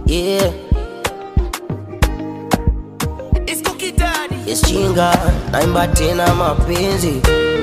yeah. Isco Kidadi. Yes, chinga naimba tena mapenzi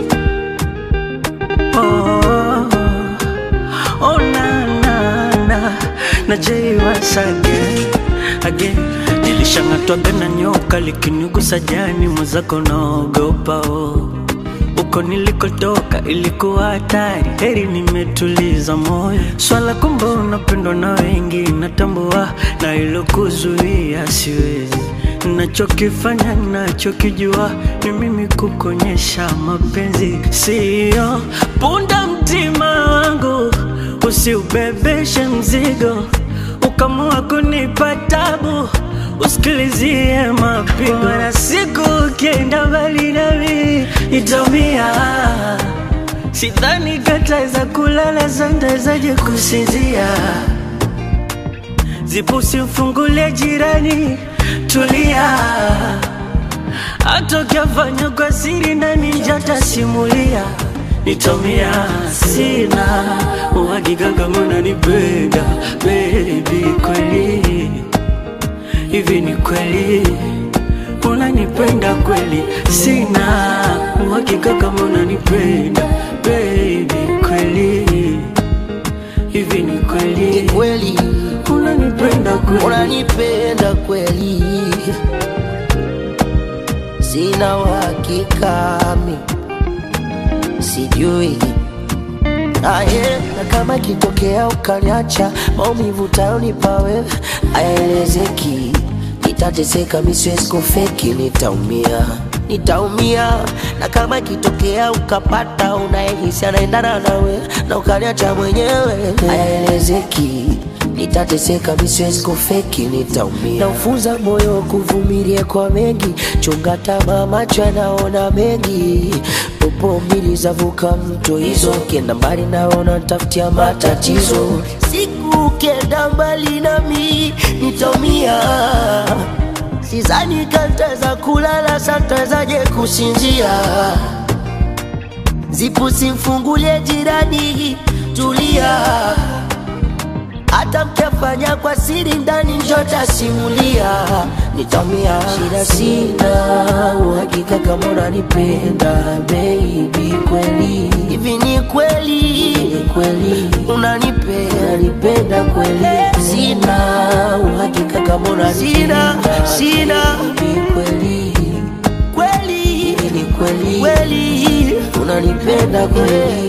Oh, oh na na na na Jay once again again nilishang'atwaga na nyoka likinigusa jani mwenzako naogopa oh. Uko nilikotoka ilikuwa hatari, heri nimetuliza moyo. Swala kumbe unapendwa na wengi, natambua na ilokuzuia siwezi. Nachokifanya nachokijua ni mimi kukonyesha mapenzi, siyo punda mtima wangu, usiubebeshe mzigo ukamua kunipa tabu, usikilizie mapigo na siku ukienda mbali nami nitaumia. Sidhani kataweza kulala, santawezaje kusinzia? Zipusi mfungulie jirani, tulia. Hata ukiafanya kwa siri ndani njatasimulia nitomia sina uhakika kama unanipenda baby kweli hivi ni kweli unanipenda kweli sina uhakika kama unanipenda baby kweli hivi ni ni kweli kweli unanipenda kweli unanipenda kweli sina uhakika mi sijui aye na kama kitokea ukaniacha maumivu tayonipa wewe aelezeki nitateseka misiwezi kufeki nitaumia nitaumia na kama kitokea ukapata unayehisi anaendana nawe na ukaniacha mwenyewe aelezeki nitateseka misiwezi kufeki nitaumia naufunza moyo kuvumilia kwa mengi chunga tamaa macho yanaona mengi popo mbili zavuka mto hizo kienda mbali naona tafutia matatizo siku ukienda mbali nami nitaumia sizani kantaweza kulala santawezaje kusinzia zipu simfungulie jirani tulia hata mkiafanya kwa siri ndani njota simulia nitamia shida sina uhakika kama unanipenda baby kweli hivi ni kweli ni kweli unanipenda unanipenda kweli sina uhakika kama unanipenda sina baby kweli kweli hivi ni kweli kweli unanipenda kweli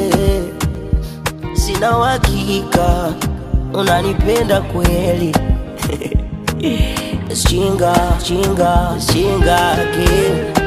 sina uhakika unanipenda kweli chinga chinga chinga ke